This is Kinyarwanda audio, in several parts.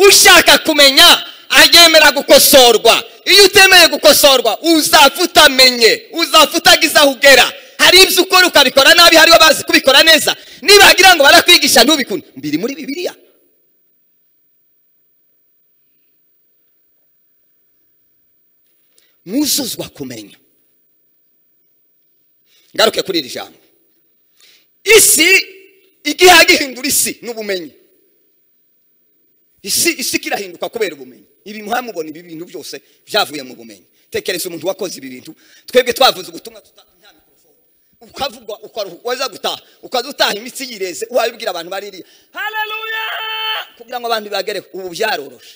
ushaka kumenya ayemera gukosorwa iyo utemeye gukosorwa uzapfa utamenye uzapfa utagize aho ugera hari ibyo ukora ukabikora nabi hariho bazi kubikora neza nibagira ngo barakwigisha ntubikunde biri muri bibiliya mwuzuzwa kumenya ngaruke kuri iri jambo isi igiha gihindura isi n'ubumenyi isi isi kirahinduka kubera ubumenyi ibi muhamubona ibi bintu byose byavuye mu bumenyi tekereza umuntu wakoze ibi bintu twebwe twavuze ubutumwa nta mikorofone ukavugwa ukaruhuka gutaha ukaza utaha imitsi yireze wabibwira abantu baririya haleluya kugira ngo abantu bibagereho ubu byaroroshe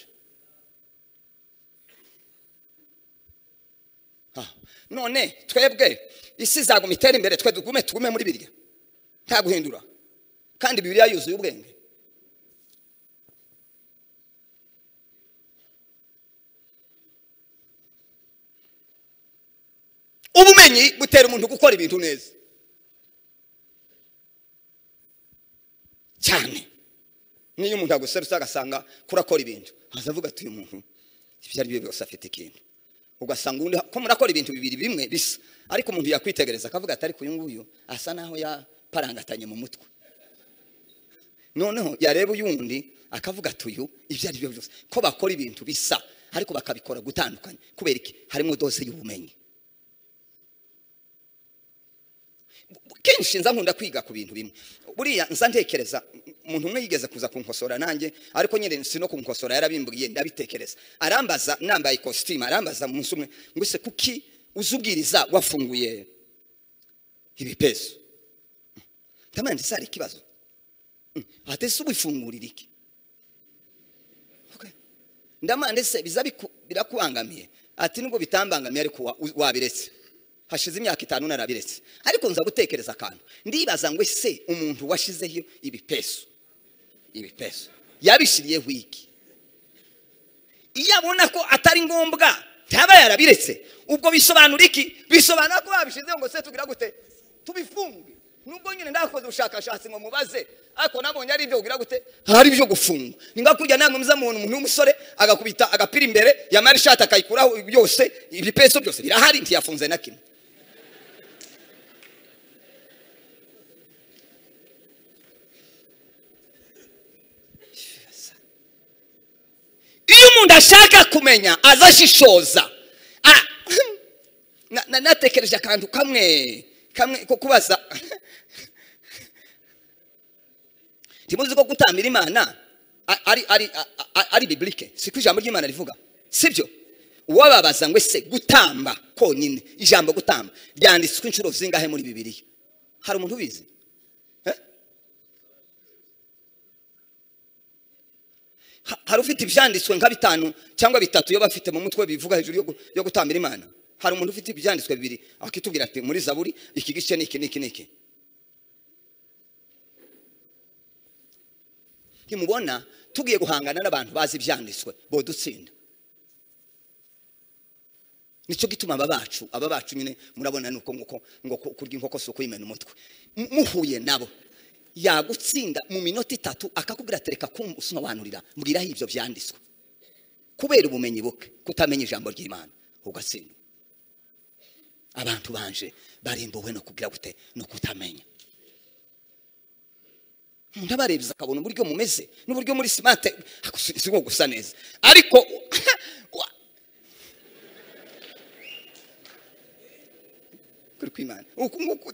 none twebwe isi izaguma itera imbere twe dugume tugume muri biriya nta guhindura kandi bibiriya yuzuye ubwenge ubumenyi butera umuntu gukora ibintu neza cyane niyo umuntu aguserutse agasanga kurakora ibintu azavuga ati uyu muntu ibyo ari byo byose afite ikintu ugasanga undi ko murakora ibintu bibiri bimwe bisa ariko umuntu yakwitegereza akavuga ati ariko uyu nguyu asa naho yaparangatanye mu mutwe noneho yareba uyundi akavuga ati uyu ibyo ari byo byose ko bakora ibintu bisa ariko bakabikora gutandukanye kubera iki harimo dose y'ubumenyi kenshi nza nkunda kwiga ku bintu bimwe buriya nza ntekereza umuntu umwe yigeze kuza kunkosora nanjye ariko nyine si no kunkosora yarabimburiye ndabitekereza arambaza nambaye ikositimu arambaza munsi umwe ngo ese kuki uzubwiriza wafunguye ibipesu ndamanje se hari ikibazo atese ubifungurira iki ndamanje se biza birakubangamiye ati nubwo bitambangamiye ariko wabiretse hashize imyaka itanu narabiretse ariko nza gutekereza akantu ndibaza ngo ese umuntu washyizeho ibipesu ibipesu yabishiriyeho iki iyo abona ko atari ngombwa ntaba yarabiretse ubwo bisobanura iki bisobanura ko babishyizeho ngo se tugira gute tubifunge nubwo nyine ndakoze ubushakashatsi ngo mubaze ariko nabonye ari ibyo ugira gute hari ibyo gufunga ni nka kujya ntabwo mwiza umuntu w'umusore agakubita agapira imbere yamara ishati akayikuraho byose ibipeso byose birahari ntiyafunze na kimwe iyo umuntu ashaka kumenya aza ashishoza natekereje akantu kamwe kamwe ko kubaza ntimuzi ko gutambira imana ari ari ari biburike siko ijambo ry'imana rivuga sibyo uwababaza ngo ese gutamba konyine ijambo gutamba ryanditswe inshuro zingahe muri bibiriya hari umuntu ubizi hari ufite ibyanditswe nka bitanu cyangwa bitatu iyo bafite mu mutwe bivuga hejuru yo gutambira imana hari umuntu ufite ibyanditswe bibiri akitubwira ati muri zaburi iki gice ni iki n'iki n'iki ntimubona tugiye guhangana n'abantu bazi ibyanditswe bodutsinda nicyo gituma aba bacu aba bacu nyine murabona ni uko nguko ngo kurya inkoko si ukuyimena umutwe muhuye nabo yagutsinda mu minota itatu akakubwira ati reka kumusobanurira mbwiraho ibyo byanditswe kubera ubumenyi buke kutamenya ijambo ry'imana ugatsindwa abantu banje barimbuwe no kugira gute no kutamenya umuntu abarebye akabona uburyo mumeze n'uburyo muri simate si nko gusa neza ariko kuri kwimana uku nguku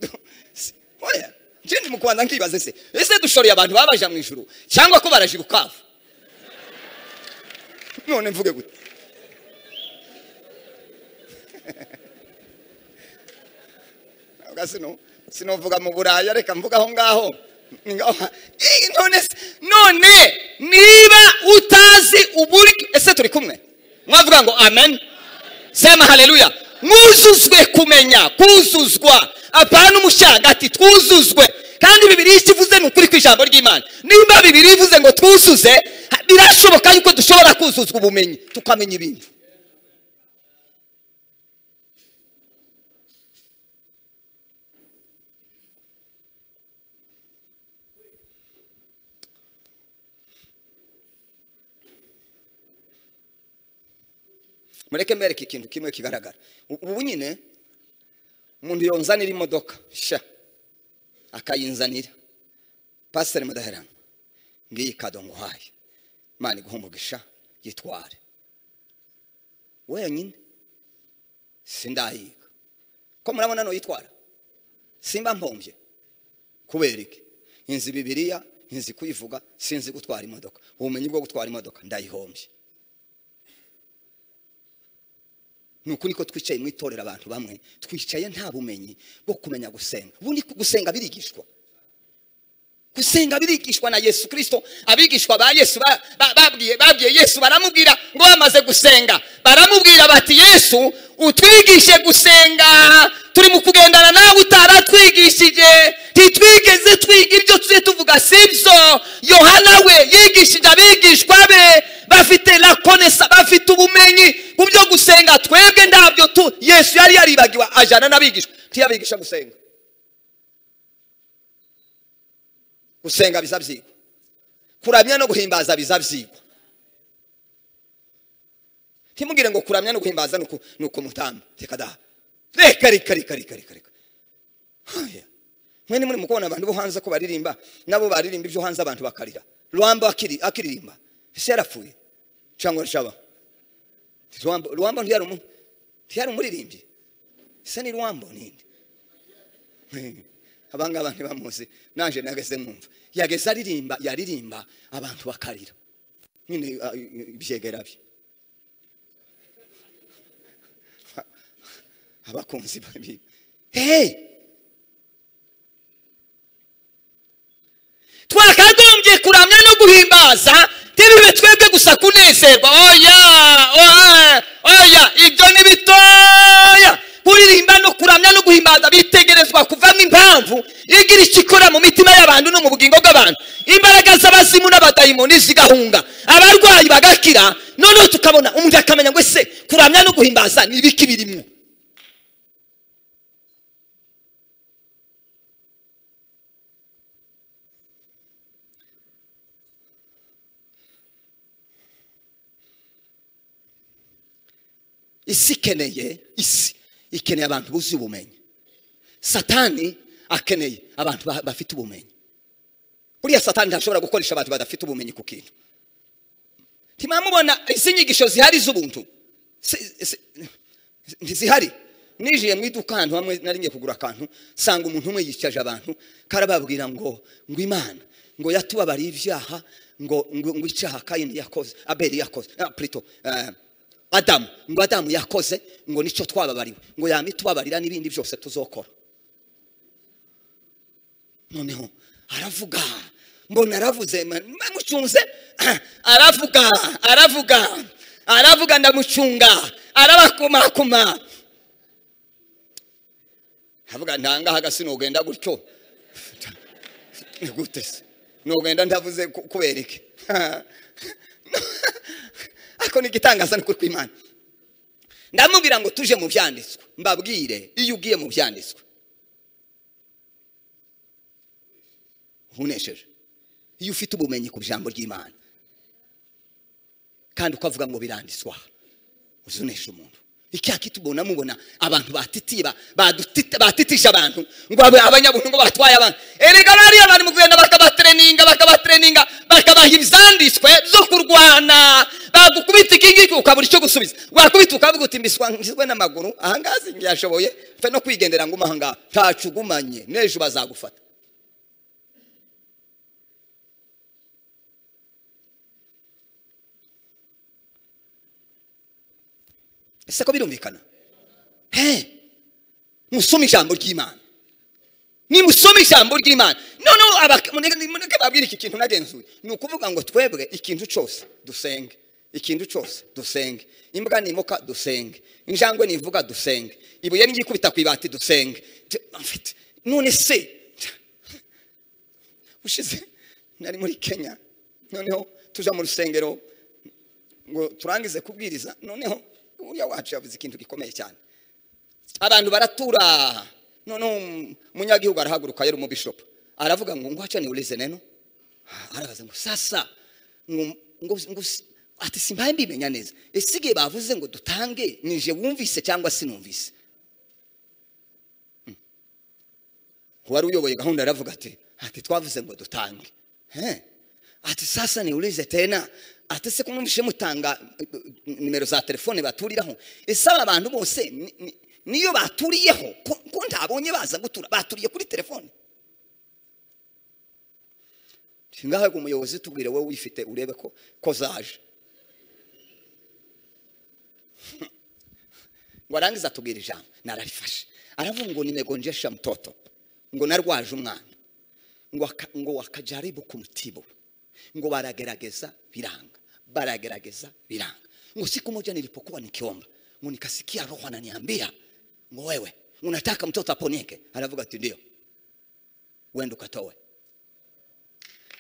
oya njye mu rwanda nkibaze se ese dushoreye abantu babaja mu ijuru cyangwa ko baraje bukavu none mvuge gute sinavuga mu buraya reka mvuga aho ngaho none niba utazi uburyo ese turi kumwe mwavuga ngo amen sema haleluya mwuzuzwe kumenya kuzuzwa apana umushaga ati twuzuzwe kandi bibiri ikivuze ni ukuri kw'ijambo ry'imana nimba bibiri ivuze ngo twuzuze birashoboka yuko dushobora kuzuzwa ubumenyi tukamenya ibintu mureke mbereke ikintu kimwe kigaragara ubu nyine umuntu yonzanira imodoka sha akayinzanira pasiteri mudaherana ngiyi kado nguhaye imana iguhe umugisha yitware wenyine sindahiga ko murabona n'uyitwara simba mpombye kubera iki inzi bibiriya inzi kuyivuga sinzi gutwara imodoka ubumenyi bwo gutwara imodoka ndayihombye ni ukuri ko twicaye mu itorero abantu bamwe twicaye nta bumenyi bwo kumenya gusenga ubundi gusenga birigishwa gusenga birigishwa na yesu kirisito abigishwa ba yesu babwiye yesu baramubwira ngo bamaze gusenga baramubwira bati yesu utwigishe gusenga turi mu kugendana nawe utaratwigishije ntitwigeze twiga ibyo tujye tuvuga si byo yohana we yigishije abigishwa be bafite rakonesa bafite ubumenyi mu byo gusenga twebwe ndabyo tu yesu yari yaribagiwe ajyana n'abigishwa ntiyabigisha gusenga gusenga biza byigwa kuramya no guhimbaza biza byigwa ntimugire ngo kuramya no guhimbaza ni ukumutamba reka daha reka reka reka reka reka reka mwene muri mu kubona abantu bo hanze ko baririmba nabo baririmba ibyo hanze abantu bakarira rwamba akiririmba ese yarapfuye cyangwa arashaba rwamba ntiyari umuririmbyi ese ni rwamba ninde abangaba ntibamuzi naje nageze nkumva yageze aririmba yaririmba abantu bakarira nyine ibyegera bye abakunzi babi hehe twakagombye kuramya no guhimbaza ntibibe twebwe gusa kunezerwa oya oya oya ibyo ni bitoya kuririmba no kuramya no guhimbaza bitegerezwa kuvamo impamvu igira icyo ikora mu mitima y'abantu no mu bugingo bw'abantu imbaraga z'abazimu n'abadayimoni zigahunga abarwayi bagakira noneho tukabona umuntu akamenya ngo ese kuramya no guhimbaza ni ibiki birimo isi ikeneye isi ikeneye abantu buzuye ubumenyi satani akeneye abantu bafite ubumenyi buriya satani ntashobora gukoresha abantu badafite ubumenyi ku kintu ntimwamubona izi nyigisho zihari z'ubuntu ntizihari nijiye mu iduka ahantu hamwe nari kugura akantu nsanga umuntu umwe yicaje abantu karababwira ngo ngo imana ngo yatubabariye ibyaha ngo ngo icyaha kayini yakoze abeli yakoze purito adamu ngo adamu yakoze ngo nicyo twababariwe ngo yambi tubabarira n'ibindi byose tuzokora noneho aravuga mbona aravuze mucunze aravuga aravuga aravuga ndamucunga arabakumakuma aravuga ntangaha gasi ntugenda gutyo gute se ntugenda ndavuze kubera iki ariko ni igitangaza ni kw'imana ndamubwira ngo tuje mu byanditswe mbabwire iyo ugiye mu byanditswe unesheje iyo ufite ubumenyi ku ijambo ry'imana kandi ukavuga ngo biranditswa uzunesha umuntu icyaka tubona mubona abantu batitiba batitije abantu ngo abanyabuntu ngo batwaye abantu erega bariya bari mu kugenda bakabatreninga bakabatreninga bakabaha ibyanditswe byo kurwana bagukubita iki ngiki ukabura icyo gusubiza wakubita ukavuga uti mbiswe n'amaguru ahangazi ntiyashoboye mfe no kwigendera ngo umahanga ntacu ugumanye n'ejo bazagufata ese ko birumvikana he musome ijambo ry'imana nimusome ijambo ry'imana noneho babwira iki kintu nagenzuye ni ukuvuga ngo twebwe ikintu cyose dusenge ikintu cyose dusenge imbwa nimuka dusenge injangwe nivuga dusenge ibuye n'igikubita ku ibati dusenge none se ushize nari muri kenya noneho tujya mu rusengero ngo turangize kubwiriza noneho uriya wacu yavuze ikintu gikomeye cyane abantu baratura noneho umunyagihugu arahaguruka yari umubishopu aravuga ngo ngwacane urize neno arabaza ngo sasa ngo ati simbaye mbimenya neza ese igihe bavuze ngo dutange nije wumvise cyangwa sinumvise uwari uyoboye gahunda aravuga ati ati twavuze ngo dutange He. ati sasa niulize tena ati se kumwumvishe mutanga eh, eh, nimero za telefone baturiraho ese aba bantu bose ni- ni- niyo baturiyeho ko ko ntabonye baza gutura baturiye kuri telefone ngaho ngo umuyobozi tubwire wowe wifite urebe ko ko zaje ngo arangize atubwira ijambo nararifashe aravuga ngo nimegonjesha mtoto ngo narwaje umwana ngo aka- ngo wakajaribu kumtibu ngo waragerageza viranga baragerageza viranga ngo siku moja nilipokuwa nikiomba ngo nikasikia roho ananiambia ngo wewe unataka mtoto aponyeke alavuga ati ndio wenda ukatowe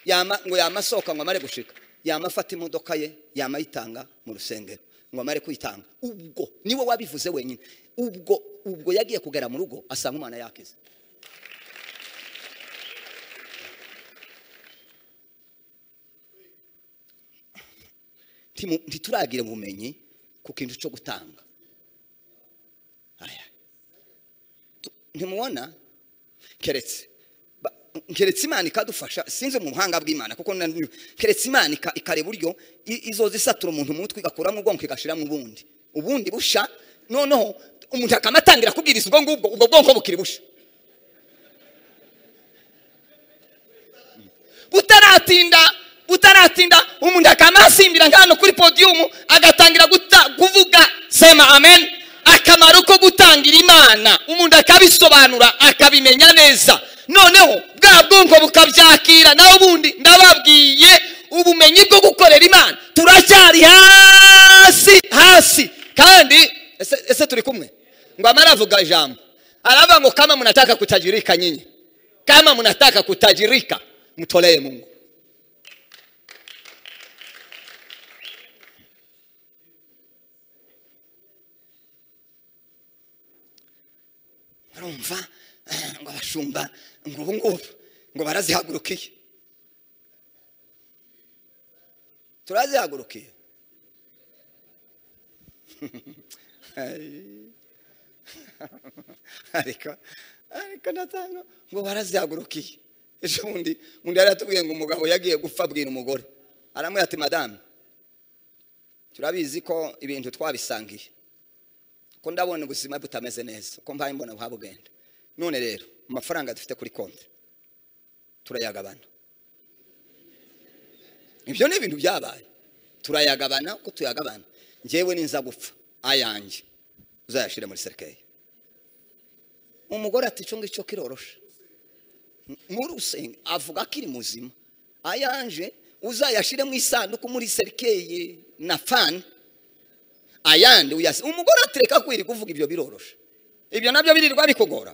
yama ngo yamasohoka ngo amare gushika yama afata imodoka ye yama ayitanga mu rusengero ngo amare kuyitanga ubwo niwe wabivuze wenyine ubwo ubwo yagiye kugera mu rugo asanga umwana yakize Ntimu- ntituragira ubumenyi ku kintu cyo gutanga Aya. Tu- ntimubona keretse ba- keretse imana ikadufasha sinzi mu buhanga bw'imana kuko na- keretse imana ika- ikareba uburyo i- izoza isatura umuntu mu mutwe igakura mu bwonko igashyira mu bundi ubundi busha noneho umuntu akanatangira kubwiriza ubwo ngubwo ubwo bwonko bukiri busha butaratinda butaratinda umuntu akanasimbira nk'ahantu kuri podiyumu agatangira guta- kuvuga sema amen akamaro ko gutangira imana umuntu akabisobanura akabimenya neza noneho bwa bwonko bukabyakira nawe ubundi ndababwiye ubumenyi bwo gukorera imana turacyari hasi hasi kandi ese- ese turi kumwe ngo amara avuga ijambo aravuga ngo kama munataka kutajirika nyinyi kama mnataka kutajirika mtolee mungu barumva eh, ngo abashumba ngo ubu ngubu ngo barazihagurukiye turazihagurukiye ariko ariko natanga ngo barazihagurukiye ejo bundi undi yari yatubwiye ngo umugabo yagiye gupfa abwira umugore aramubwira ati madamu turabizi ko ibintu twabisangiye ko ndabona ubuzima butameze neza ko mbaye mbona buha bugenda none rero amafaranga dufite kuri konti turayagabana ibyo ni ibintu byabaye turayagabana ko tuyagabana njyewe ninza gupfa ayanjye uzayashyire muri serikeye umugore ati icyo ngicyo kiroroshe muri usenge avuga ko iri muzima ayanje uzayashyire mu isanduku muri serikeye na fani ayandi uyasi umugore atereka kwiri kuvuga ibyo biroroshe ibyo nabyo birirwa bikugora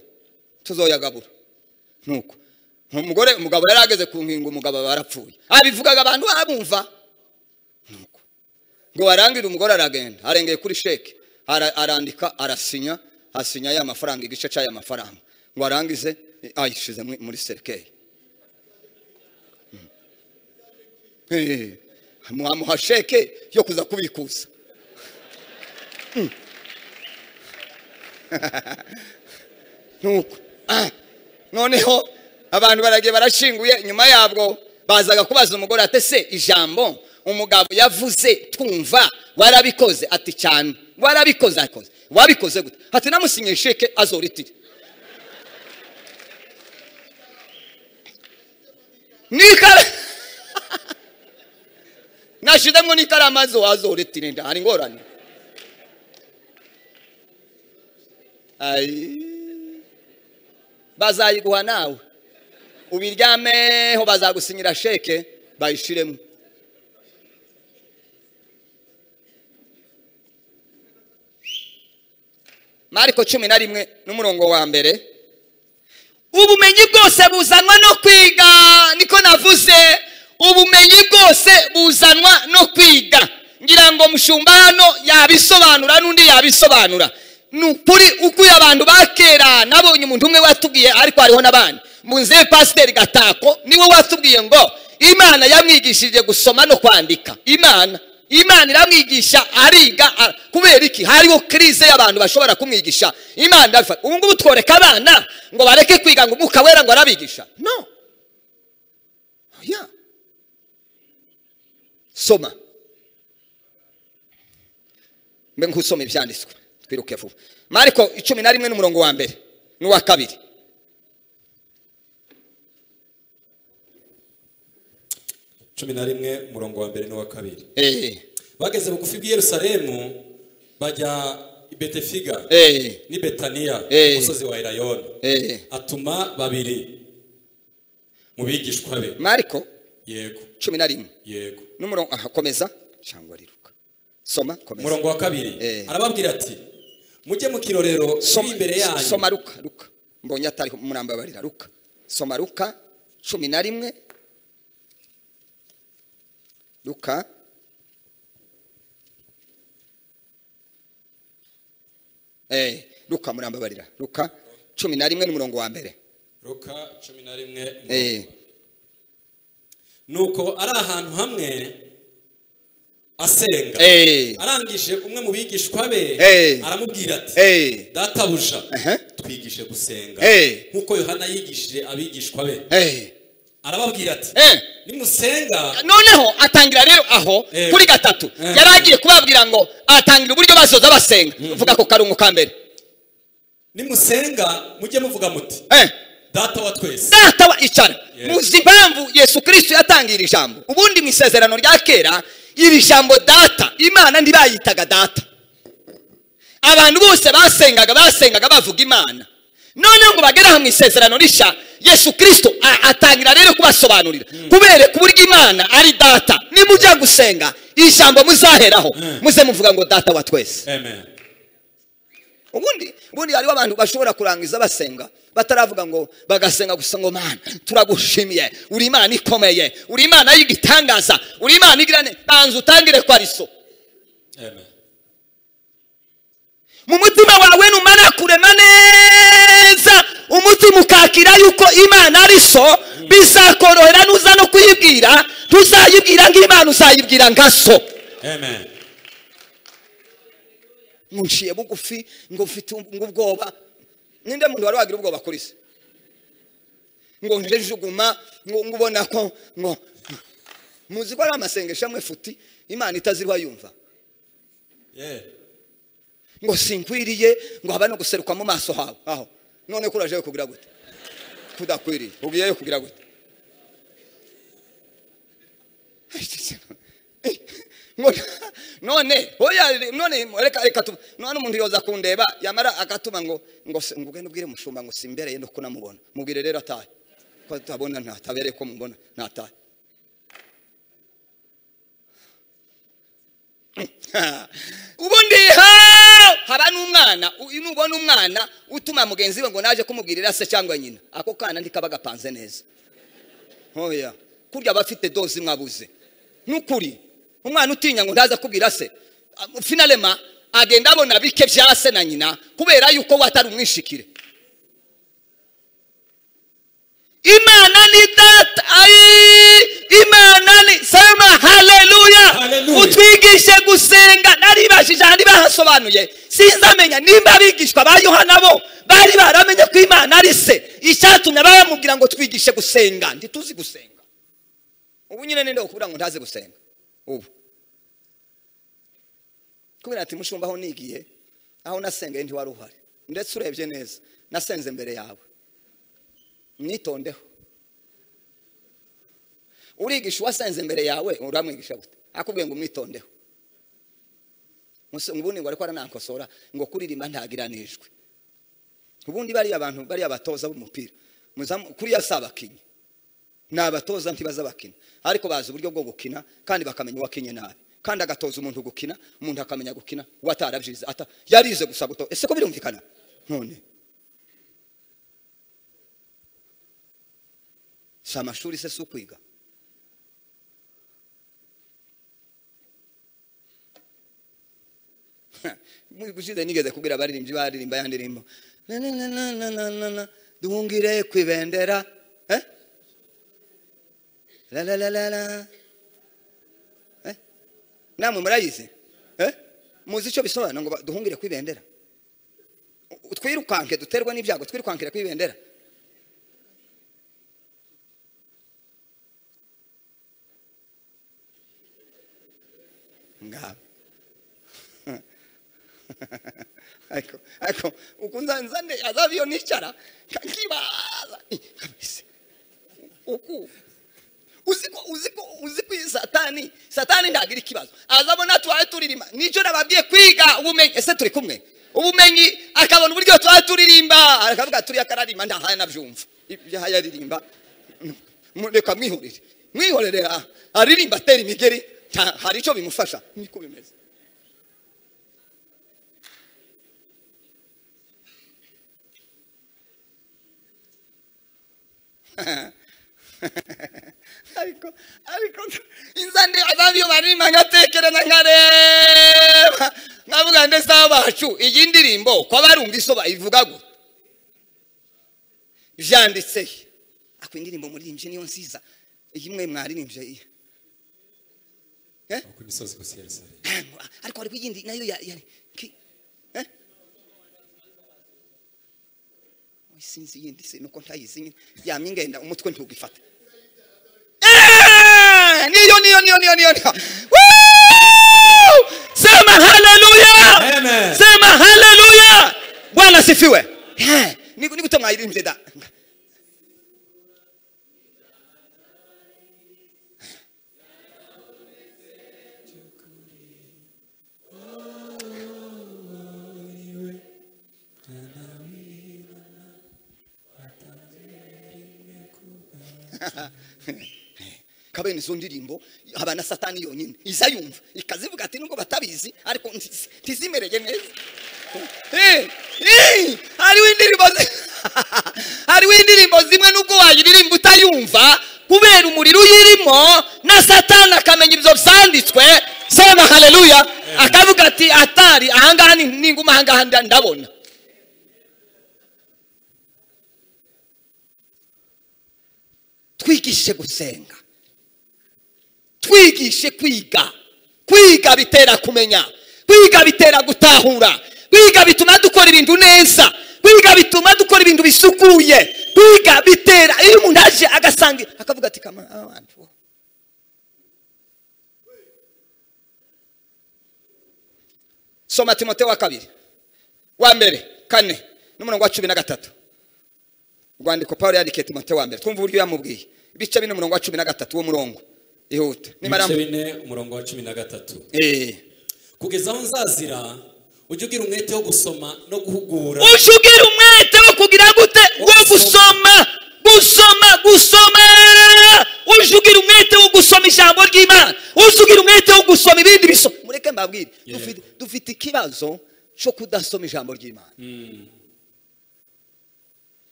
tuzoyagabura nuko umugore umugabo yari ageze ku nkingo umugabo barapfuye abivugaga abantu abumva nuko ngo barangire umugore aragenda arengeye kuri sheke ara- arandika arasinya asinya ya mafaranga igice cy'aya mafaranga ngo arangize eh, ayishize muri- muri serikeye amuha sheke yo kuza kubikuza Mm. nuko ah, noneho abantu baragiye barashinguye nyuma yabwo bazaga kubaza umugore ati se ijambo umugabo yavuze twumva warabikoze ati cyane warabikoze akoze wabikoze gute ati namusinye sheke azoritire nikara nashizemo n'ikarama zo azoritire nda hari ingorane Ayi. bazayiguha nawe ubiryameho bazagusinyira sheke bayishiremo mariko cumi na rimwe n'umurongo wa mbere ubumenyi bwose buzanwa no kwiga niko navuze ubumenyi bwose buzanwa no kwiga ngira ngo mushumba hano yabisobanura n'undi yabisobanura ni ukuri ukuye abantu ba kera nabonye umuntu umwe watubwiye ariko hariho n'abandi munzeye pasiteri gatako niwe watubwiye ngo imana yamwigishije gusoma no kwandika imana imana iramwigisha ariga a- kubera iki hariho kirize y'abantu bashobora kumwigisha imana irabifata ubu ngubu tworeka abana ngo bareke kwiga ngo umwuka wera ngo arabigisha no oya soma mbe nkusoma ibyanditswe twiruke vuba mariko icumi na rimwe n'umurongo wa mbere n'uwa kabiri cumi na rimwe umurongo wa mbere n'uwa kabiri Eh, bageze bugufi bw'i yerusalemu bajya i betefiga eh, n'i betaniya Eh. umusozi wa erayoni eh. atuma babiri mu bigishwa be mariko yego cumi na rimwe yego n'umurongo aha komeza cyangwa riruka soma komeza umurongo wa kabiri Eh. arababwira ati mujye mu kirorero kiri soma, imbere yanyu soma ruka ruka mbonye atari murambabarira ruka soma ruka cumi na rimwe ruka eh, ruka murambabarira ruka cumi na rimwe n'umurongo wa mbere Luka cumi na rimwe eh, nuko ari ahantu hamwe asenga Eh. arangije umwe mu bigishwa be Eh. aramubwira ati Eh. databuja Ehe. twigishe gusenga Eh. nk'uko yohana yigishije abigishwa be eh, arababwira ati eh. nimusenga noneho atangira rero aho Eh. kuri gatatu Eh. yari agiye kubabwira ngo atangira uburyo basoza basenga uvuga ko karungu ka mbere nimusenga mujye muvuga muti Eh. data wa twese data wa icara Yes. muzi impamvu yesu kirisito yatangiye iri jambo ubundi mu isezerano rya kera iri jambo data imana ntibayitaga data abantu bose basengaga basengaga bavuga imana noneho ngo bagere aha mu isezerano rishya yesu kirisito a- atangira rero kubasobanurira kubereka uburyo imana ari data nimujya gusenga iri jambo muzaheraho Mm. muze muvuga ngo data wa twese amen ubundi ubundi hariho abantu bashobora kurangiza basenga bataravuga ngo bagasenga gusa ngo mana turagushimiye uri imana ikomeye uri imana y'igitangaza uri imana igira ne banza utangire kwariso amen mu mutima wawe numara kurema neza umutima ukakira yuko imana ari so bizakorohera nuza no kuyibwira ntuzayibwira nk'imana uzayibwira nka so amen munciye bugufi ngo mfite ngo ubwoba ninde muntu wari wagira ubwoba kuri se ngo njejuguma ngo ngo ubona ko ngo muzi ko ari amasengesho amwe futi imana itazirwa yumva yeah ngo sinkwiriye ngo haba no guseruka mu maso hawe aho none ko uraje kugira gute kudakwiriye ugiyeyo kugira gute Ngo- none oya none reka reka tu none umuntu yoza kundeba yamara akatuma ngo ngo se- ngo ugende ubwire mushumba ngo simbereye ndo kunamubona mubwire rero atahe ko tutabona ntatabere ko mubona natahe ubundi ha haba n'umwana u- nubona umwana utuma mugenzi we ngo naje kumubwirira se cyangwa nyina ako kana ntikaba gapanze neza oya kurya aba afite doze imwe abuze n'ukuri umwana utinya ngo ntaza kubwira se Am- finalema agenda abona bike bya se na nyina kubera yuko we atari umwishikire imana ni data ayi imana ni sema haleluya Haleluya. utwigishe gusenga naribashije ahandi bahasobanuye sinzamenya nimba abigishwa ba yohana bo bari baramenye ko imana ari se icyatumye bamubwira ngo twigishe gusenga ntituzi gusenga ubu nyine ninde wakubwira ngo ntazi gusenga ubu kubera ati mushumba aho nigiye aho nasengeye ntiwari uhari ndetse urebye neza nasenze mbere yawe mwitondeho urigisha uwasenze imbere yawe uramwigisha gute akubwiye ngo umwitondeho Muse- ubundi ngo ariko aranakosora ngo kuririmba ntagiranijwe ubundi bariya abantu bariya batoza b'umupira muzamu- kuriya si abakinnyi ni abatoza ntibaza bakina ariko bazi uburyo bwo gukina kandi bakamenya uwakinye nabi kandi agatoza umuntu gukina umuntu akamenya gukina uwo atarabyize ata yarize gusa guto ese ko birumvikana none si amashuri se si ukwiga gushize nigeze kubwira abaririmbyi baririmba ya ndirimbo na na na na na na na na duhungire ku ibendera eh? la la la la la eh? namwe murayizi Eh? muzi icyo bisobanura ngo ba- duhungire ku ibendera U- twirukanke duterwe n'ibyago twirukankire ku ibendera ngabo ariko ariko ukunza nzane azabiyo nicara nkibaza Eh, kabisa uku uziko uziko uziko iyi satani satani ndagira ikibazo azabona twaye turirimba nicyo nababwiye kwiga ubumenyi ese turi kumwe ubumenyi akabona uburyo twaye turirimba akavuga turi akararimba ndahaye nabyumva ibyo ahaye aririmba mu- reka mwihorere mwihorere ah, aririmba atera imigeri nta- hari icyo bimufasha niko bimeze ariko ariko inzande azabiyo barima nkatekereza nkareba nkavuga ndetse abacu iyi ndirimbo ko abarumva isoba ivuga gutya vyanditse he? ako indirimbo muririmbye niyo nziza iyi mwe mwaririmbye iyi ku misozi gusa i Yerusalemu Ntabwo- ariko hariho iyindi nayo ya ya ki- eh? Oya, sinzi iyindi se nuko ntayizi nyine yamye ingenda umutwe ntugifata Eh, niyo niyo niyo niyo niyo niyo Woo! sema haleluya Amen. sema haleluya bwana sifiwe Eh, ni ni gute mwayirimbye da kabene izo ndirimbo haba na satani yonyine iza yumva ikazivuga ati nubwo batabizi ariko ntizi- ntizimereye neza Eh, eh, hariho indirimbo zi- hariho indirimbo zimwe nubwo wayiririmba utayumva kubera umuriro uyirimo na satani akamenya ibyo byanditswe sema haleluya akavuga ati atari ahangaha ni- ninguma ahangaha nda- ndabona twigishe gusenga twigishe kwiga kwiga bitera kumenya kwiga bitera gutahura kwiga bituma dukora ibintu neza kwiga bituma dukora ibintu bisukuye kwiga bitera iyo umuntu aje agasanga akavuga ati kamara aba bantu bo." soma timoteyo wa kabiri wa mbere kane n'umurongo wa cumi na gatatu rwandiko paul yandikiye timoteyo wa mbere twumva uburyo yamubwiye ibice bine umurongo wa cumi na gatatu wo murongo ihuta nimara ibice bine umurongo wa cumi na gatatu Eh. kugeza aho nzazira ujye ugira umwete wo gusoma no guhugura ujugire umwete wo kugira gute wo gusoma gusoma gusoma ujugire umwete wo gusoma ijambo ry'imana ujugire umwete wo gusoma ibindi biso mureke mbabwire Yego. dufite dufite ikibazo cyo kudasoma ijambo ry'imana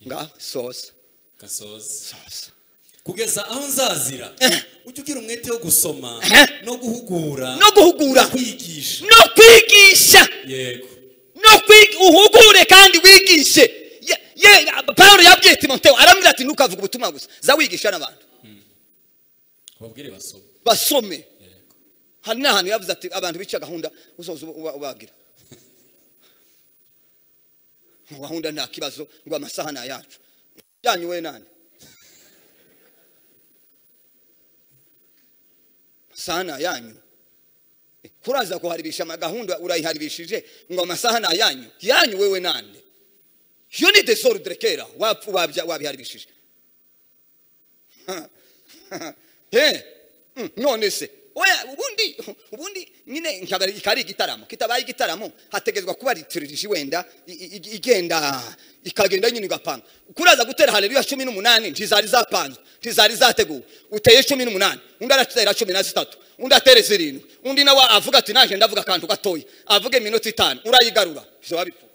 nga sosa gasoza sosa kugeza aho nzazira Eh. ujye ugira umwete wo gusoma Eh. no guhugura no guhugura kwigisha no kwigisha yego no kwiga uhugure kandi wigishe Ye- ye paul yabwiye timoteyo arambwira ati ntukavuge ubutumwa gusa za wigisha n'abantu ababwire basoma basome yego hari n'ahantu yavuze ati abantu bica gahunda uzoza uba- ubagira Ngo gahunda nta kibazo ngo amasaha ni ayacu yanyu we nani amasaha ni ayanyu Eh, kuraza kuharibisha amagahunda urayiharibishije ngo amasaha ni ayanyu yanyu wewe nande iyo ni desordre kera wapfa wabya- wabiharibishije he Mm, none se oya ubundi ubundi nyine nkaba- ikari igitaramo kitabaye igitaramo hategezwa kuba lituriji wenda i- i- i- igenda ikagenda nyine igapanga kuraza gutera haleluya cumi n'umunani ntizari zapanzwe ntizari zateguwe uteye cumi n'umunani undi aratera cumi na zitatu undi atere zirindwi undi nawe avuga ati naje ndavuga akantu gatoya avuga iminota itanu urayigarura bizoba bipfuye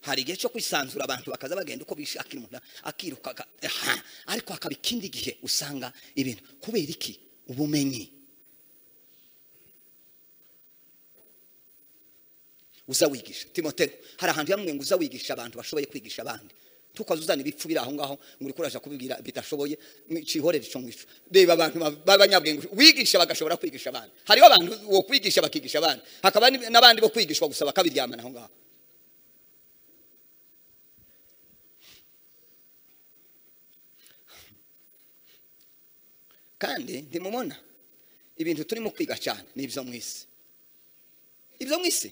hari igihe cyo kwisanzura abantu bakaza bagenda uko bishakira umuntu akirukaga aha. ariko hakaba ikindi gihe usanga ibintu kubera iki ubumenyi uza wigisha timotero hari ahantu yamwe ngo uza wigisha abantu bashoboye kwigisha abandi tukaza uzana ibipfu biri aho ngaho ngo uri kuraje kubibwira bidashoboye mwicihorere ico ngwico reba abantu ba- b'abanyabwenge wigisha bagashobora kwigisha abandi hariho abantu wo kwigisha bakigisha abandi hakaba ni- n'abandi bo kwigishwa gusa bakabiryamana aho ngaho kandi ntimubona ibintu turimo kwiga cyane ni ibyo mu isi ibyo mu isi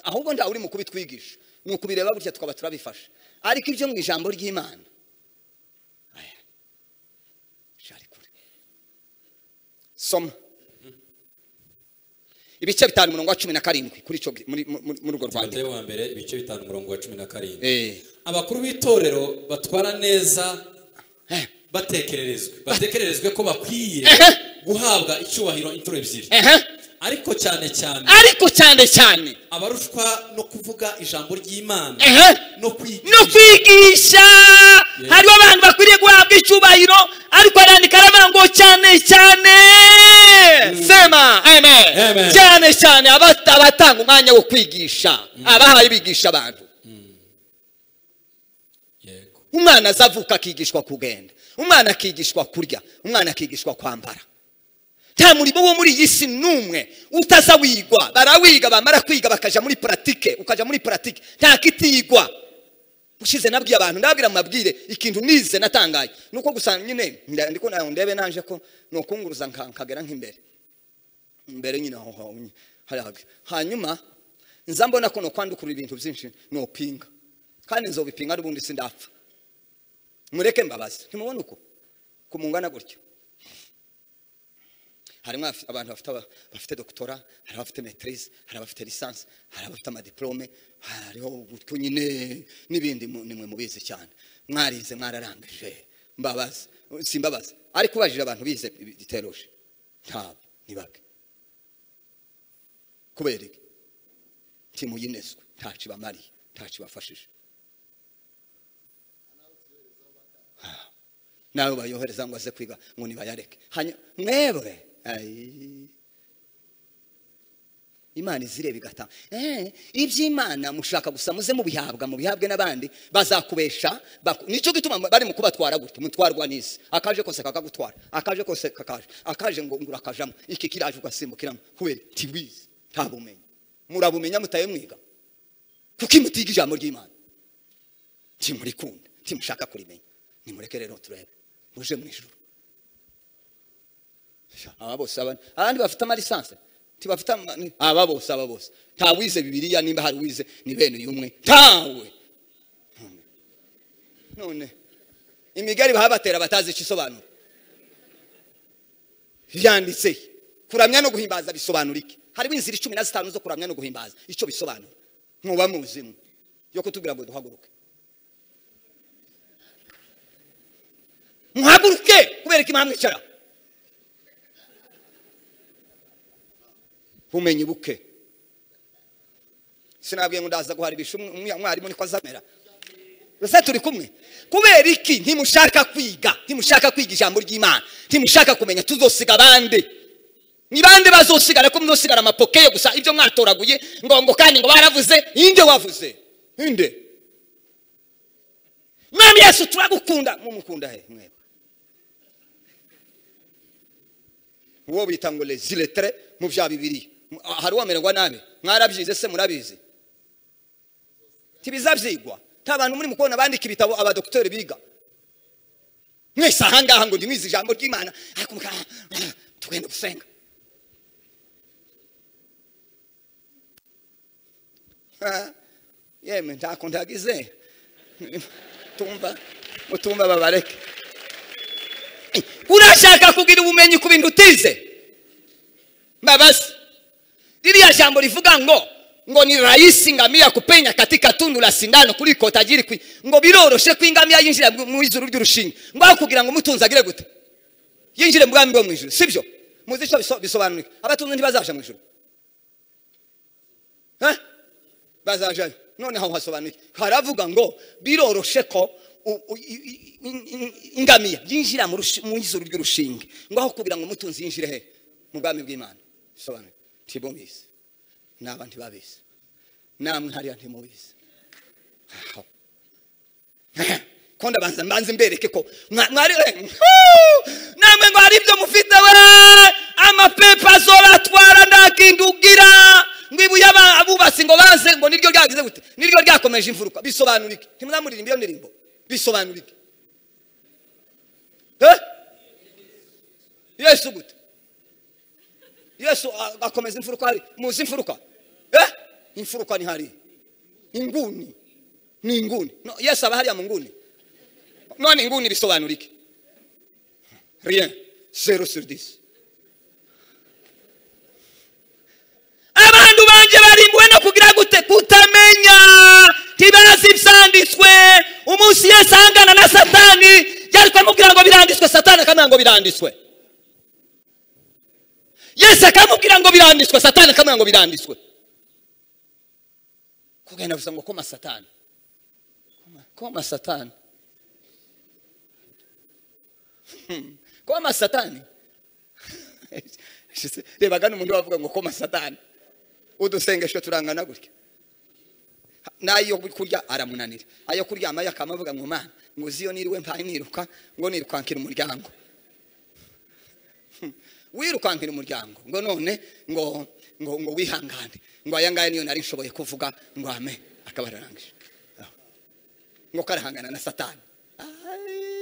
ahubwo nta uri mu kubitwigisha ni ukubireba gutya tukaba turabifashe ariko ibyo mu ijambo ry'imana aya, shari kure. soma ibice bitanu umurongo wa cumi na karindwi kuri icyo muri muri- muri urwo rwandiko timoteyo wa mbere ibice bitanu umurongo wa cumi na karindwi Eh, abakuru b'itorero batwara neza eh, batekererezwe batekererezwe ko bakwiye Ehe. guhabwa icyubahiro inshuro ebyiri eh, ariko cyane cyane ariko cyane cyane abarushwa no kuvuga ijambo ry'imana eh, no kwiga no kwigisha hariho abantu bakwiriye guhabwa icyubahiro ariko arandika aravuga ngo cyane cyane sema amen Amen. cyane cyane abata- abatanga umwanya wo kwigisha abahaye bigisha abantu yego umwana azavuka akigishwa kugenda umwana akigishwa kurya umwana akigishwa kwambara nta murimo wo muri iyi si n'umwe utaza wigwa barawiga bamara kwiga bakaja muri puratike ukaja muri puratike nta kitigwa ushize nabwiye abantu ndababwira mu mabwire ikintu nize natangaye nuko gusa nyine nda- ndiko na- ndebe nanje ko nokunguruza nka- nkagera nk'imbere imbere nyine aho aho nyine, hariya habi. hanyuma nza mbona ko nokwandukurura ibintu byinshi nopinga kandi nzobipinga n'ubundi sindapfa mureke mbabazi ntimubona uko kumungana gutyo harimo abafi- abantu bafite aba- bafite doctora hari abafite maîtrise hari abafite licence hari abafite amadiplome hariho gutyo nyine n'ibindi mu- nimwe mubizi cyane mwarize mwararangije mbabazi simbabazi ariko ubajije abantu bize giteroje ntabwo ni bake kubera iki timuyinezwe ntaco ibamariye ntaco ibafashije nawe bayohereza ngo aze kwiga ngo nibayareke hanyuma mwebwe ayi. imana izireba igatanga Eh, iby'imana mushaka gusa muze mubihabwa mubihabwe n'abandi bazakubesha baku- nicyo gituma bari mu kubatwara gutya mutwarwa n'isi akaje kose kakagutwara akaje kose kakaje akaje ngo ngo urakajamo iki kiraje ugasimbukiramo kubera tiwizi nta bumenyi murabumenya mutaye mwiga kuko imutiga ijambo ry'imana timurikunda timushaka kurimenya nimureke rero turebe muje mu ijuru Sha, aba bose aba abandi bafite amalisanse tibafite ama- ni- aba bose aba bose nta wize bibiliya nimba hari wize ni bene uyu umwe ntawe None- none imigari bahabatera batazi icyo isobanura yanditse he? kuramya no guhimbaza bisobanura iki hariho inzira icumi na zitanu zo kuramya no guhimbaza icyo bisobanura ntuba muzimwe yo kutubwira ngo duhaguruke muhaguruke kubera ko imana mwicara bumenyi buke sinabwiye ngo ndaza guhara ibishu umwe- umwarimu niko azamera ese turi kumwe kubera iki ntimushaka kwiga ntimushaka kwiga ijambo ry'imana ntimushaka kumenya tuzosiga abandi ni bande bazosigara ko muzosigara amapokeye gusa ibyo mwatoraguye ngo ngo kandi ngo baravuze inde wavuze inde mwami yesu turagukunda mumukunda he mwebwe uwo bita ngo leziletere mu bya bibiri hari uwamererwa nabi mwarabyize se murabizi ntibizabyigwa nta bantu muri mu kubona bandika ibitabo abadogiteri biga mwese ahangaha ngo ndimwize ijambo ry'imana ariko mukaha tugenda gusenga Ah, yemwe ntako ndagize tumva mutumva babareke urashaka kugira ubumenyi ku bintu utize mbabazi ririya jambo rivuga ngo ngo ni rahisi ngamia kupenya katika tundu la sindano kuliko tajiri kwi ngo biroroshe ko ingamiya yinjira mu ijuru ry'urushinga ngo aho kugira ngo mutunzi agire gute yinjire mu bwami bwo mu ijuru sibyo muzi icyo biso- bisobanura iki? abatunzi ntibazaja mu ijuru Eh? bazajayo noneho hasobanuye haravuga ngo biroroshe ko u- u- i- i- i- i- ingamiya yinjira mu rushi- mu izuru ry'urushinge ngo aho kugira ngo umutunzi yinjire he mu bwami bw'imana bisobanuye ntibubizi ni abantu babizi namwe hariya ntimubizi aho ko ndabanza mbanze mbereke ko mwa- mwari eh, huu! namwe ngo hari ibyo mufite we amapepa zora atwara ndakindugira ngo ibuye aba- abubatsi ngo baze ngo niryo ryagize gute niryo ryakomeje imfuruka bisobanura iki ntimwamuririmba iyo ndirimbo bisobanura iki Eh? yesu gute yesu a- akomeza imfuruka hari muzi imfuruka Eh? imfuruka ni hari inguni ni inguni no, yesu aba hariya mu nguni none inguni bisobanura iki rien zero sur dix abantu banje barimbuwe no kugira gute kutamenya ntibazi ibyanditswe umunsi yesu ahangana na satani yari kumubwira ngo biranditswe satani akamwira ngo biranditswe yesu akamubwira ngo biranditswe satani akamwira ngo biranditswe kugenda gusa ngo koma satani koma satani Hmm. koma satani reba gano umuntu wavuga ngo koma satani udusengesho turangana gutya n'ayo kurya aramunanira ayo kuryama yakama avuga ngo mana ngo uzi iyo niriwe mpaye niruka ngo nirukankira umuryango wirukankira umuryango ngo none ngo ngo ngo wihangane ngo aya ngaya niyo nari nshoboye kuvuga ngo ame akaba ararangije Aho. ngo karahangana na satani Ay.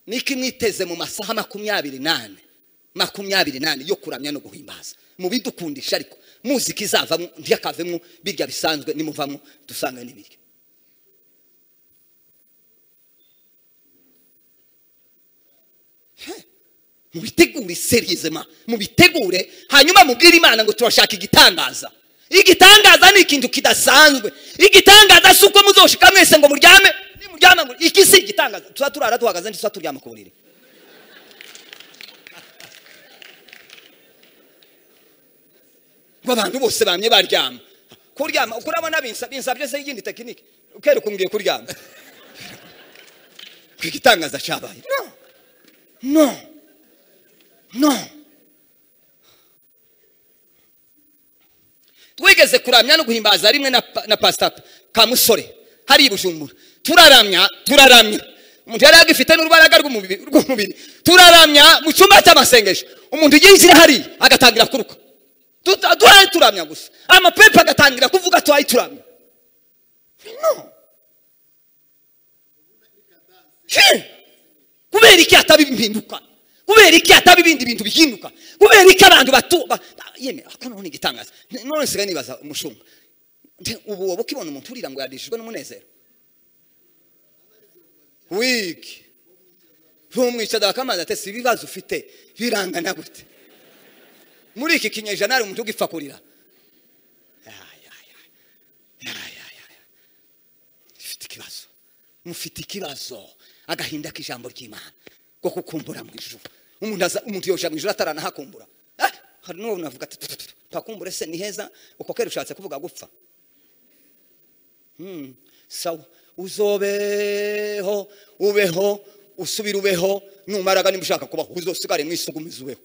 niko imwiteze mu masaha makumyabiri nane makumyabiri nane yo kuramya no guhimbaza mubidukundisha ariko muzika izavamo ntiyakavemo birya bisanzwe nimuvamo dusanga n'ibiryo mubitegure seriyizema mubitegure hanyuma mubwire imana ngo turashaka igitangaza igitangaza ni ikintu kidasanzwe igitangaza si uko muzoshika mwese ngo muryame nimuryama ngo iki si igitangaza tuba turara duhagaze ntituba turyama ku buriri ngo abantu bose bamye baryama kuryama kurabona binsa binsa byose y'iyindi tekinike ukeruka umbwiye kuryama ku igitangaza cyabaye no no no twigeze kuramya no guhimbaza rimwe na, pa- na pastor kamusore hari i bujumbura turaramya turaramya umuntu yari agifite n'urubaraga rw'umubiri rw'umubiri turaramya mu cyumba cy'amasengesho umuntu yinjira hariya agatangira kuruka Tuta- duhari turamya gusa amapepa agatangira kuvuga tuhari turamya no Shit! kubera iki hataba impinduka kubera iki hataba ibindi bintu bihinduka kubera iki abantu batu ba- yemwe ako none igitangaza none nsigaye nibaza umushumba Nte- ubu wowe ukibona umuntu urira ngo yadishijwe n'umunezero wiki ntumwicaza bakamaza ate si ibibazo ufite birangana gute muri iki kinyejana hari umuntu ugipfa kurira Ay, ay, ay. Ay, ay, ay. mufite ikibazo mufite ikibazo agahinda k'ijambo ry'imana ko kukumbura mu ijuru umuntu aza umuntu yoja mu ijuru ataranahakumbura Eh, hari n'uwo navuga ati "Tutu, tutu, mpakumbure se ni heza uko kera ushatse kuvuga gupfa Hmm, sawa uzobeho ubeho usubire ubeho numaraga niba ushaka kubaho uzosigare mu isugumizi ubeho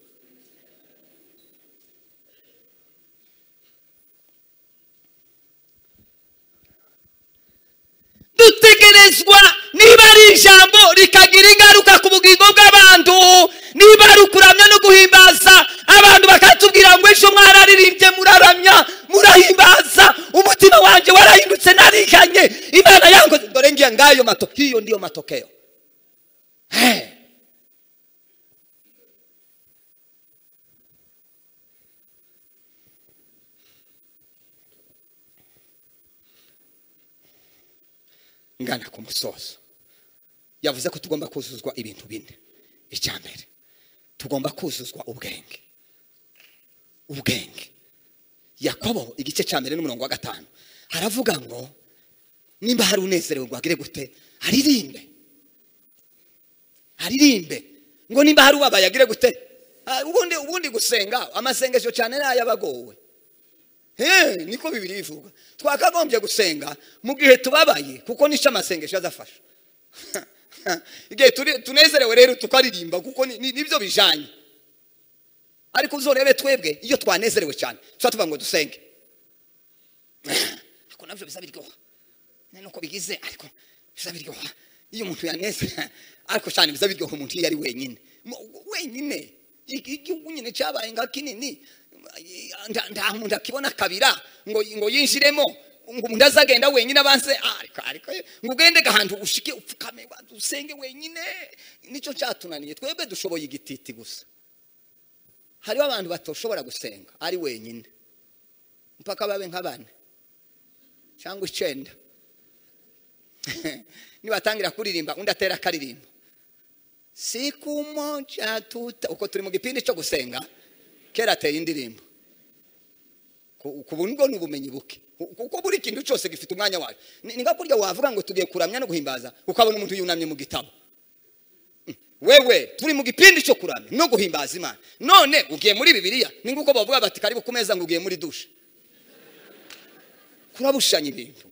dutegerezwa niba ari ijambo rikagira ingaruka ku bugingo bw'abantu niba ari ukuramya no guhimbaza abantu bakatubwira ngo ejo mwararirimbye muraramya murahimbaza umutima wanjye warahindutse narihanye imana yankoze dore ngiye ngayo mato hiyo ndiyo matokeo Eh. ngana ku musozo yavuze ko tugomba kuzuzwa ibintu bine icya mbere tugomba kuzuzwa ubwenge ubwenge yakobo igice cya mbere n'umurongo wa gatanu haravuga ngo nimba hari unezerewe ngo agire gute aririmbe aririmbe ngo nimba hari ubabaye agire gute Ah, ubundi ubundi gusenga amasengesho cyane ni ay'abagowe Hey, niko bibiri bivuga twakagombye gusenga mu gihe tubabaye kuko nicyo amasengesho azafasha igihe turi- tunezerewe rero tukaririmba kuko ni- ni- nibyo bijanye ariko uzorebe twebwe iyo twanezerewe cyane tuba tuvuga ngo dusenge ariko nabyo biza biryoha nuko bigize ariko biza biryoha iyo umuntu yanezera ariko cyane biza biryoha umuntu iyo ari wenyine Mu- wenyine Igi- igihugu nyine cyabaye nga kinini nda- nta muntu akibona akabira ngo ngo yinjiremo ngo umuntu azagenda wenyine abanze ariko ariko ngo ugende gahantu ushike upfukame usenge wenyine nicyo cyatunaniye twebwe dushoboye igititi gusa hariho abantu batoshobora gusenga ari wenyine mpaka babe nka bane cyangwa icyenda nibatangira kuririmba undi atera akaririmbo siku moja tuta uko turi mu gipindi cyo gusenga kera ateye indirimbo ku ku buntu bwo ni ubumenyi buke Ku- kuko buri kintu cyose gifite umwanya wayo ni ni nka kurya wavuga ngo tugiye kuramya no guhimbaza ukabona umuntu yunamye mu gitabo wewe turi mu gipindi cyo kuramya no guhimbaza imana none ugiye muri bibiliya ni nguko bavuga bati karibu ku meza ngo ugiye muri dushe kurabushanya ibintu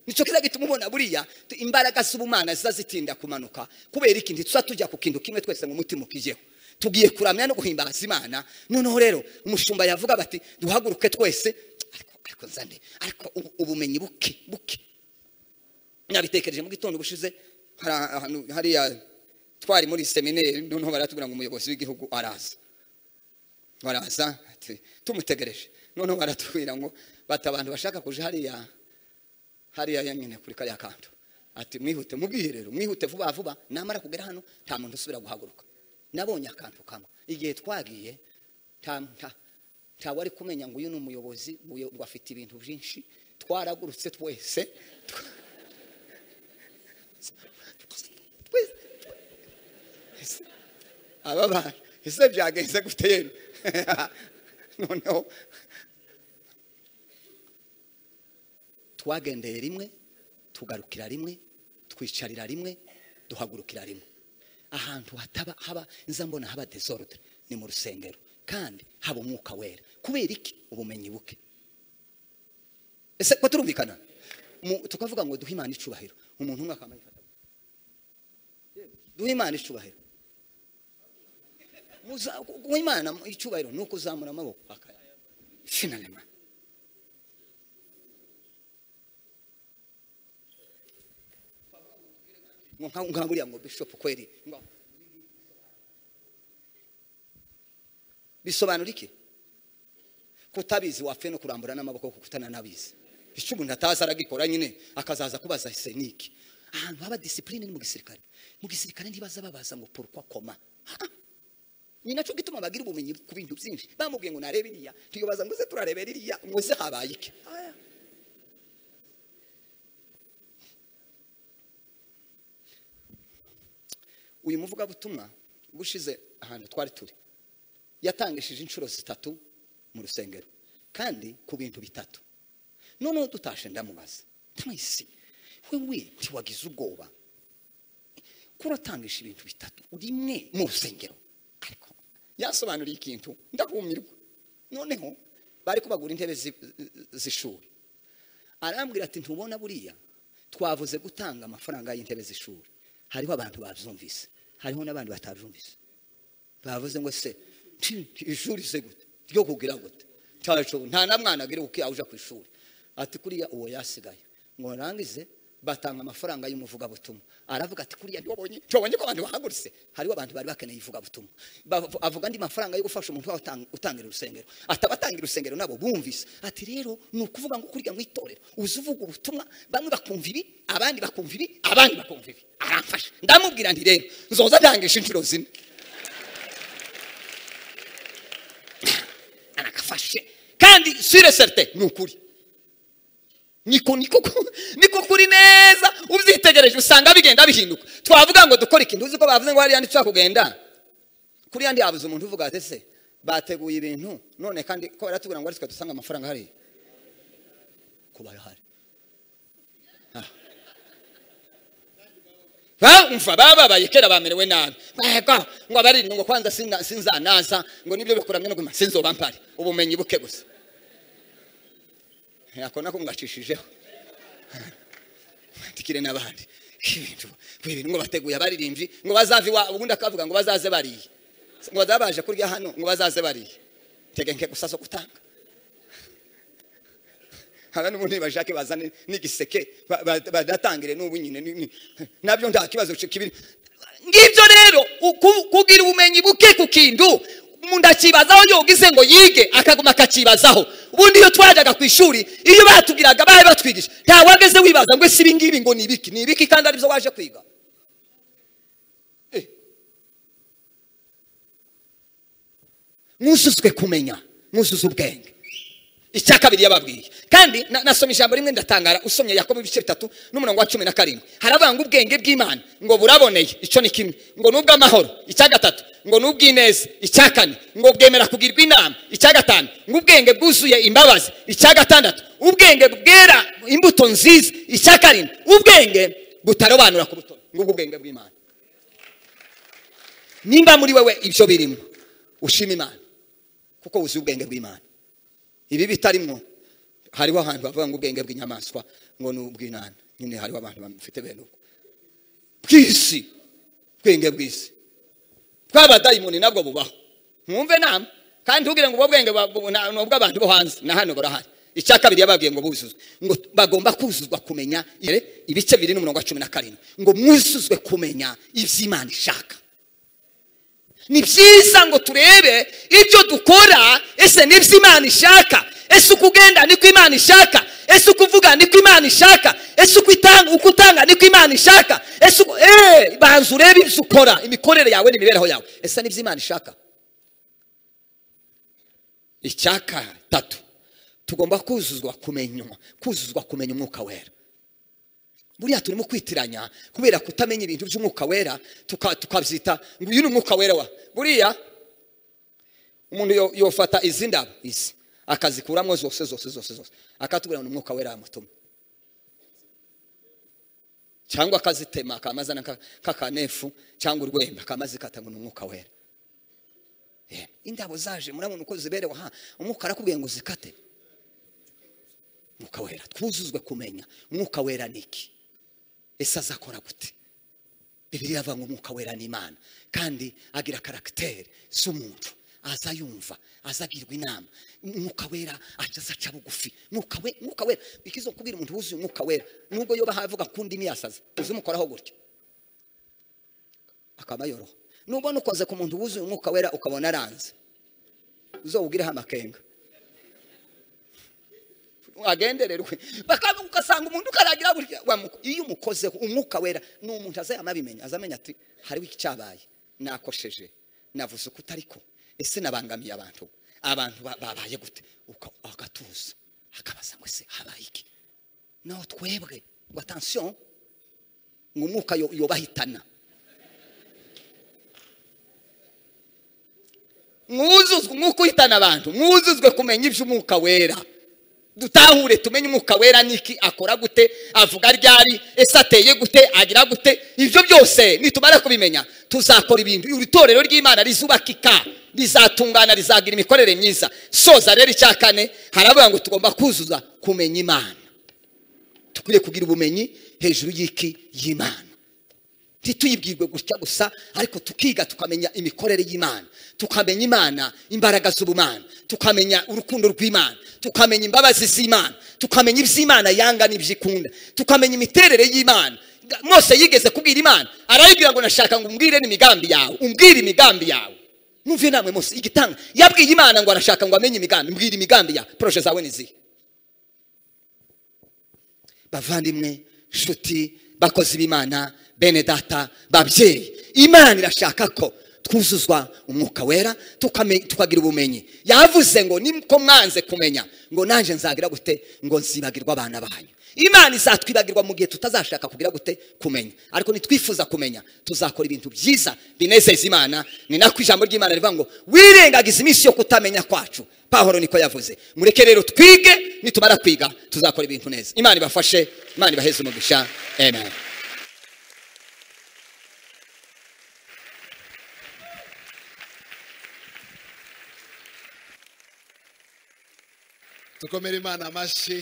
nicyo kiza gituma ubona buriya tu- imbaraga z'ubumana ziza zitinda kumanuka kubera iki ntituza tujya ku kintu kimwe twese ngo umutima ukigeho tugiye kuramya no guhimbaza imana noneho rero umushumba yavuga bati duhaguruke twese ariko ariko nzane ariko ubu- ubumenyi buke buke nabitekereje mu gitondo ubushize hari ahantu hariya twari muri seminari noneho baratubwira ngo umuyobozi w'igihugu araza baraza ati, tumutegereje noneho baratubwira ngo bati abantu bashaka kuja hariya hariya yanyine kuri kariya kantu ati mwihute mubwiye rero mwihute vuba vuba namara kugera hano nta muntu usubira guhaguruka nabonye akantu kamwe igihe twagiye nta nta ntawe ari kumenya ngo uyu ni umuyobozi uyu- ngo afite ibintu byinshi twaragurutse twese twa- twese aba bantu ese byagenze gute yemwe noneho twagendeye rimwe tugarukira rimwe twicarira rimwe duhagurukira rimwe ahantu hataba haba nza mbona haba desordre ni mu rusengero kandi haba umwuka wera kubera iki ubumenyi buke ese ko turumvikana Mu- tukavuga ngo duhe imana icubahiro umuntu umwe akamenya duhe imana icubahiro Muza- guha imana icyubahiro ni uko uzamura amaboko akaya finalema ngo nka- nka buriya ngo bishop kweri ngo- bisobanura iki kutabizi wapfe no kurambura n'amaboko kuko utananabizi icyo umuntu atazi aragikora nyine akazaza kubaza ese ni iki ahantu haba disipurine ni mu gisirikare mu gisirikare ntibaza babaza ngo porukwa koma Ah! ni nacyo gituma bagira ubumenyi ku bintu byinshi bamubwiye ngo narebe iriya tuyobaza ngo se turarebera iriya ngo se habaye iki Aya. uyu muvugabutumwa ubushize ahantu twari turi yatangishije inshuro zitatu mu rusengero kandi ku bintu bitatu noneho dutashe ndamubaza mwese wewe ntiwagize ubwoba ko uratangisha ibintu bitatu rimwe mu rusengero ariko yasobanuriye ikintu ndakumirwa noneho bari kubagura intebe zi- z'ishuri arambwira ati ntubona buriya twavuze gutanga amafaranga y'intebe z'ishuri hariho abantu babyumvise hariho n'abandi batabyumvise bavuze ngo se ti- ti- ishuri se gute ryo kugira gute cyacu nta na mwana agira uko yawuja ku ishuri ati kuriya uwo yasigaye ngo narangize batanga amafaranga y'umuvugabutumwa aravuga ati kuriya ntibabonye ntibabonye ko abantu bahagurutse hariho abantu bari bakeneye ivugabutumwa Bavu- avuga andi mafaranga yo gufasha umuntu waba utang- utangira urusengero atabatangira urusengero nabo bumvise ati rero ni ukuvuga ngo kuriya mu itorero uzi uvuga ubutumwa bamwe bakumva ibi abandi bakumva ibi abandi bakumva ibi aramfasha ndamubwira nti rero nzoza ndangisha inshuro zine aragafashe kandi sure certain ni ukuri niko niko ku- niko kuri neza ubyitegereje usanga bigenda bihinduka twavuga ngo dukore ikintu uzi ko bavuze ngo hariya ntitushobora kugenda kuri yandi yabuze umuntu uvuga ati ese bateguye ibintu none kandi ko baratubwira ngo ari twe dusanga amafaranga hariya kuba arahari bumva bababaye kera bamerewe nabi mwega ngo abarinda ngo kwanza sina- sinzanaza ngo nibyo bikuramye no guma sinzoba mpari ubumenyi buke gusa ako nako ngacishije tikire n'abandi ibintu ibintu ngo bateguye abaririmbyi ngo bazave iwa ubundi akavuga ngo bazaze bariye ngo bazabaje kurya hano ngo bazaze bariye tegeke gusa zo gutanga hano n'ubundi ntibashake bazane n'igiseke ba- ba- badatangire n'ubu nyine ni- ni- nabyo nta kibazo kibiri ngibyo rero uku- kugira ubumenyi buke ku kintu umuntu akibazaho iyo ugize ngo yige akaguma akakibazaho ubundi iyo twajyaga ku ishuri iyo batubwiraga bari batwigisha nta wageze wibaza ngo ese ibi ngibi ngo ni ibiki ni ibiki kandi aribyo waje kwiga Eh. mwuzuzwe kumenya mwuzuze ubwenge icya kabiri yababwiye kandi na- nasoma ijambo rimwe ndatangara usomye yakobo ibice bitatu n'umurongo wa cumi na karindwi haravuga ngo ubwenge bw'imana ngo buraboneye icyo ni kimwe ngo ni ubw'amahoro icya gatatu ngo ni ubw'ineza icya kane ngo bwemera kugirwa inama icya gatanu ngo ubwenge bwuzuye imbabazi icya gatandatu ubwenge bwera imbuto nziza icya karindwi ubwenge butarobanura ku butoni ngubwo ubwenge bw'imana nimba muri wewe ibyo birimo ushima imana kuko wuzuye ubwenge bw'imana ibi bitarimwo hariho ahantu bavuga ngo ubwenge bw'inyamaswa ngo ni ubw'inana nyine hariho abantu bafite bene ubwo bw'isi ubwenge bw'isi bw'abadayimoni nabwo bubaho mwumve nama kandi ntugire ngo ubwo bwenge ba- bu- na- ni ubw'abantu bo hanze na hano barahari icya kabiri yababwiye ngo buzuzwe ngo bagomba kuzuzwa kumenya ire- ibice biri n'umurongo wa cumi na karindwi ngo mwuzuzwe kumenya iby'imana ishaka ni byiza ngo turebe ibyo dukora ese ni byo imana ishaka ese uko ugenda niko imana ishaka ese uko uvuga niko imana ishaka ese uko itanga uko utanga niko imana ishaka ese uko eee banza urebe ibyo ukora imikorere yawe n'imibereho yawe ese ni byo imana ishaka icyaka tatu tugomba kuzuzwa kumenya kuzuzwa kumenya umwuka wera buriya turimo kwitiranya kubera kutamenya ibintu by'umwuka wera tuka- tukabyita ngo uyu ni umwuka wera wa buriya umuntu yo- yofata izi ndabo izi akazikuramo zose zose zose zose akatubwira ngo ni umwuka wera yamutumye cyangwa akazitema akamazana nka- nk'akanefu cyangwa urwembe akamazikata ngo ni umwuka wera Yemwe, indabo zaje murabona uko ziberewe aha umwuka arakubwiye ngo zikate umwuka wera twuzuzwe kumenya umwuka wera ni iki ese azakora gute bibiriya avuga ngo umwuka wera ni imana kandi agira karagiteri z'umuntu aza yumva aza agirwa inama umwuka wera aza aca bugufi umwuka we- umwuka wera bikizo kubwira umuntu wuzuye umwuka wera nubwo yoba havuga ku ndimi yasaze uzimukoraho gutya akaba yoroha nubwo nukoze ku muntu wuzuye umwuka wera ukabona aranze uzawugireho amakenga agendererwe bakaba ugasanga umuntu ukaragira gutya wamuko- iyo umukozeho umwuka wera ni umuntu azayama abimenya azamenya ati hariho icyabaye nakosheje navuze uko utariko ese nabangamiye abantu abantu ba- babaye gute Uka- agatuza akabaza ngo ese habaye iki naho twebwe ngo atansiyo ngo umwuka yo- yobahitana mwuzuzwe umwuka uhitana abantu mwuzuzwe kumenya iby'umwuka wera dutahure tumenye umwuka wera niki akora gute avuga ryari ese ateye gute agira gute ibyo byose nitumara kubimenya tuzakora ibintu iri torero ry'imana rizubakika rizatungana rizagira imikorere myiza soza rero icya kane haravuga ngo tugomba kuzuza kumenya imana dukwiriye kugira ubumenyi hejuru y'iki y'imana ntituyibwirwe gutya gusa ariko tukiga tukamenya imikorere y'imana tukamenya imana imbaraga z'ubumana tukamenya urukundo rw'imana tukamenya imbabazi z'imana tukamenya iby'imana yanga n'ibyikunda tukamenya imiterere y'imana mwose yigeze kubwira imana arayibwira ngo nashaka ngo umbwire n'imigambi yawe umbwire imigambi yawe numve namwe mose igitanga yabwiye imana ngo arashaka ngo amenye imigambi mbwira imigambi yawe poroje zawe ni zihe bavandimwe nshuti bakozi b'imana bene data babyeyi imana irashaka ko twuzuzwa umwuka wera tukame- tukagira ubumenyi yavuze ngo niko mwanze kumenya ngo nanjye nzagira gute ngo nzibagirwa abana banyu imana izatwibagirwa mu gihe tutazashaka kugira gute kumenya ariko nitwifuza kumenya tuzakora ibintu byiza binezeza imana ni nako ijambo ry'imana rivuga ngo wirengagiza iminsi yo kutamenya kwacu pahoro niko yavuze mureke rero twige nitumara kwiga tuzakora ibintu neza imana ibafashe imana ibaheze umugisha amen tukomere imana amashyi